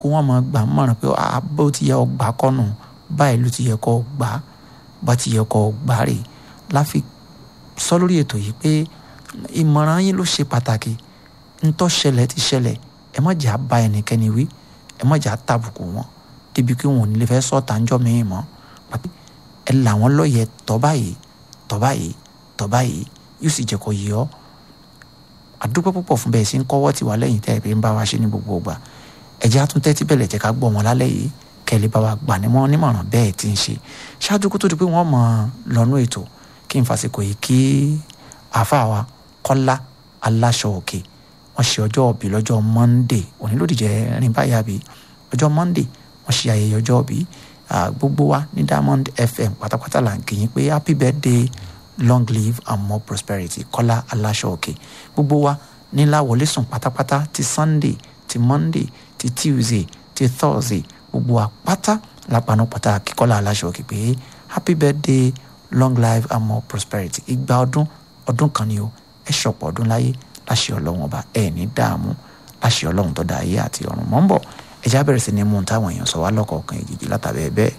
kó wọ́n máa gbà mọ̀ràn pé bó ti yẹ ọ gbà kọ́nù báyìí ló ti yẹ kọ́ gbà bá ti yẹ kọ́ gbà rè láfi sọ lórí ètò yìí pé ìmọ̀ràn yín ló ṣe pàtàkì ntọ́ ṣẹlẹ̀ ti ṣẹlẹ̀ ẹ má jà bá ẹnikẹ́ni wí ẹ má jà tàbùkù wọn débi kí wọn ò ní lè fẹ́ sọ̀tà ńjọ́ mi-ín mọ́ ẹ là wọn lọ́yẹ̀ tọ́ báyìí tọ́ báyìí tọ́ báyìí yóò sì jẹ́ kó yé ọ́ àdúpẹ́ púpọ̀ fún bẹ́ẹ̀ sí ń kọ́wọ́ tiwa lẹ́yìn tẹ́ ẹ pé ń bá wa ṣe ní gbogbo ìgbà ẹ̀jẹ̀ àtúntẹ́tí bẹ̀lẹ̀ jẹ́ ká gbọ́ wọn lálẹ́ yìí kẹ́lẹ́ bá wa gbà nímọ̀ nímọ̀ràn bẹ́ẹ̀ ti ń ṣe ṣáájú kó tó di pé wọ́n mọ̀ lọ́nú ètò kí n fàsìkò yìí kí àáfàá wa kọ́lá aláṣọ òkè wọ́n ṣe ọjọ́ òbí lọ́jọ́ monday òní ló dìjẹ́ rìn báyà bí ọjọ́ monday wọ́n ṣe ayẹyẹ ọjọ́ òbí gbogbo wa ní diamond fm pátápátá là ń kí yín pé happy birthday long live and more prosperity kọ́lá aláṣọ òkè gbogbo wa nílá wọlé sùn pátápátá ti sunday ti monday ti tuesday ti thursday gbogbo wa pátá lápánu pàtàkì kọ́lá aláṣọ òkè pé happy birthday long life and more prosperity ìgbà ọdún ọdún kan ni o ẹ ṣọ̀pọ̀ ọdún láyé láṣẹ ọlọ́run ọba ẹ ní dààmú láṣẹ ọlọ́run tó dá ayé àti ọ̀run mọ́ ń bọ̀ ẹjá bẹ̀rẹ̀ sí ni mú un táwọn èèyàn sọ wá lọ́kọ̀ọ̀kan èjìjì látàbẹ̀ bẹ́ẹ̀.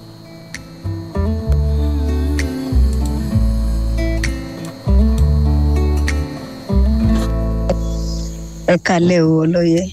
ẹ kalẹ̀ o ọlọ́yẹ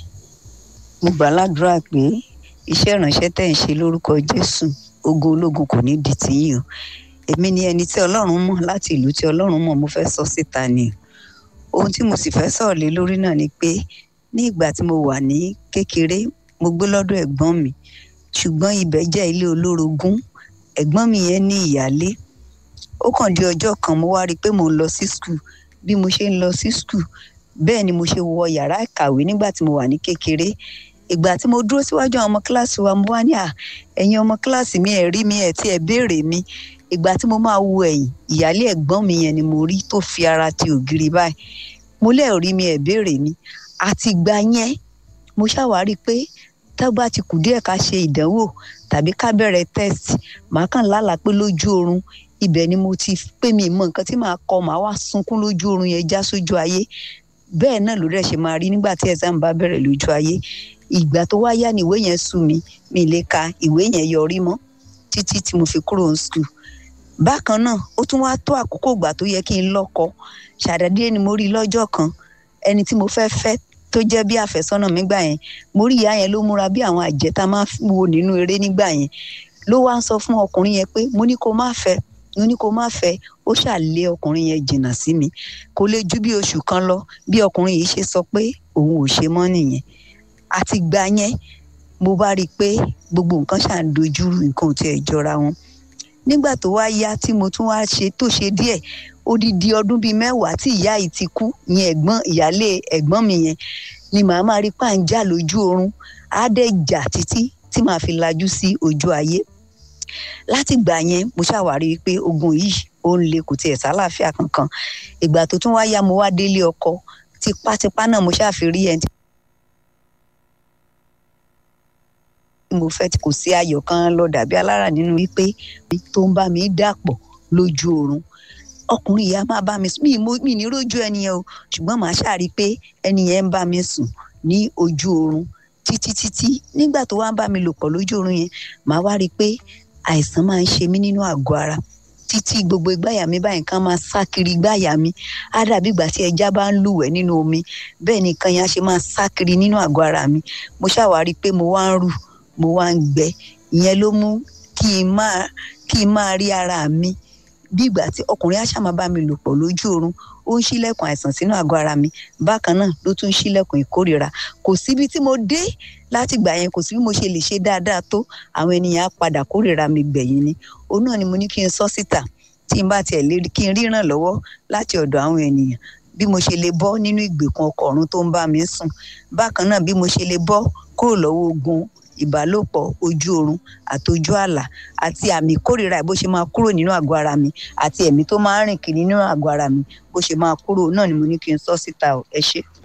mo gbà ládùúrà pé iṣẹ́ ìránṣẹ́ tẹ̀ ń ṣe lórúkọ jésù ogun ológun kò ní di tìyín o èmi ni ẹni tí ọlọ́run mọ̀ láti ìlú tí ọlọ́run mọ̀ mo fẹ́ sọ síta ni ohun tí mo sì fẹ́ sọ̀rọ̀ lé lórí náà ni pé ní ìgbà tí mo wà ní kékeré mo gbé lọ́dọ̀ ẹ̀gbọ́n mi ṣùgbọ́n ibẹ̀ jẹ́ ilé olórogún ẹ̀gbọ́n mi yẹn ní ìyálé ó kàn di ọjọ́ kan mo wá rí i pé mo ń lọ sí skul bí mo ṣe ń lọ sí skul bẹ́ẹ̀ ni mo ṣe wọ yàrá ìkàwé nígbà tí mo wà ní kékeré ìgbà tí mo dúró síwájú àwọn ọmọ kíláàsì wa mo wá ní à ẹ̀yin ọmọ kíláàsì mi ẹ̀ rí mi ẹ̀ tí ẹ̀ béèrè mi ìgbà tí mo máa wo ẹ̀yìn ìyálé ẹ̀gbọ́n mi yẹn ni mo rí tó fi ara ti ògiri báyìí mo lẹ́ẹ̀ rí mi ẹ̀ béèrè mi àti ìgbà yẹn mo ṣàwárí pé tágbà ti kù díẹ̀ ká ṣe ìdánwò tàbí ká bẹ̀rẹ̀ test màá kàn lálàá pé lójú oorun ibẹ̀ ni mo ti pé mi mọ nǹkan tí màá kọ màá wá sunkún lójú oorun yẹn já sójú ayé bẹ́ẹ̀ náà ló dẹ̀ ṣe máa rí nígbà tí exam bá bẹ̀rẹ̀ lójú ayé ìgbà tó wá yá ni ìwé yẹn sú mi mi lè ka ìwé yẹn yọrí mọ́ títí tí mo fi kúrò ní school bákan náà ó tún wá tó àkókò ìgbà tó yẹ kí n lọ́kọ ṣàdédé ni mo rí lọ́jọ́ kan ẹni tí mo fẹ́ fẹ́ tó jẹ́ bí àfẹ́sọ́nà mi gbà yẹn mo rí ìyá yẹn ló múra bí àwọn àjẹta máa ń wo nínú eré nígbà yẹn ló wá ń sọ fún ọkùnrin yẹn pé mo ní kó má fẹ́ mo ní kó má fẹ́ ó ṣàlé ọkùnrin yẹn jìnnà sí mi kò lè ju bí oṣù kan lọ bí ọkùnrin yìí ṣe sọ pé òun ò ṣe mọ́ nìyẹn àti gbà yẹn mo bá rí i pé gbogbo nǹkan ṣà ń dojú nǹkan ò tiẹ̀ jọra wọn nígbà tó wá yá tí mo tún wá ṣe tó ṣe díẹ̀ odidi ọdún bíi mẹ́wàá tí ìyá yìí ti kú yẹn ẹ̀gbọ́n ìyálé ẹ̀gbọ́n mi yẹn ni màá máa rí pàǹjà lójú oorun á dẹ̀ jà títí tí màá fi lajú sí ojú ayé láti gbà yẹn mo ṣàwárí pé ogun yìí ó ń le kò tiẹ̀ sálàáfíà kankan ìgbà tó tún wá yá mo wá délé ọkọ tipátipá náà mo ṣàfihàn ẹni tí mo fẹ́ kò sí ayọ̀ kan lọ dàbí alára nínú wípé tó ń bá mi dàpọ̀ lójú oorun ọkùnrin yìí á máa bá mi sùn mi ní rójú ẹni yẹn o ṣùgbọ́n màá ṣàrí pé ẹni yẹn ń bá mi sùn ní ojú oorun títí títí nígbà tó wá ń bá mi lò pọ̀ lójú oorun yẹn màá wá rí i pé àìsàn máa ń ṣe mí nínú àgọ́ ara títí gbogbo ìgbáyà mi báyìí kan máa sá kiri ìgbáyà mi á dàbí ìgbà tí ẹja bá ń lúwẹ̀ẹ́ nínú omi bẹ́ẹ̀ ni kan yẹn á ṣe máa sá kiri nínú àgọ́ ara mi mo ṣàwárí pé mo wá ń rù mo wá ń gbẹ ìyẹn ló mú kí n máa kí n máa rí ara mi bí ìgbà tí ọkùnrin àṣà máa bá mi lò pọ̀ lójú oorun ó ń ṣílẹ̀kùn àìsàn sínú àgọ́ ara mi bákan náà ló tún ń ṣílẹ̀kùn ìkórìíra kò síbi tí mo dé láti gbà yẹn kò sí bí mo ṣe lè ṣe dáadáa tó àwọn ènìyàn á padà kórìíra mi gbẹ̀yìn ni òun náà ni mo ní kí n sọ síta tí n bá tiẹ̀ lè kí n ríran lọ́wọ́ láti ọ̀dọ̀ àwọn ènìyàn bí mo ṣe lè bọ́ nínú ìgbèkùn ọkọ ọ̀run tó ń bá mi sùn bákan náà bí mo ṣe lè bọ́ kúrò lọ́wọ́ ogun ìbálòpọ̀ ojú oorun àtọjú àlà àti àmì ìkórìíra bó ṣe máa kúrò nínú àgọ́ ara mi àti ẹ̀mí tó máa ń rìn kiri nínú àgọ́ ara mi bó ṣe máa kúrò náà ni mo ní kí n sọ síta ẹ ṣé.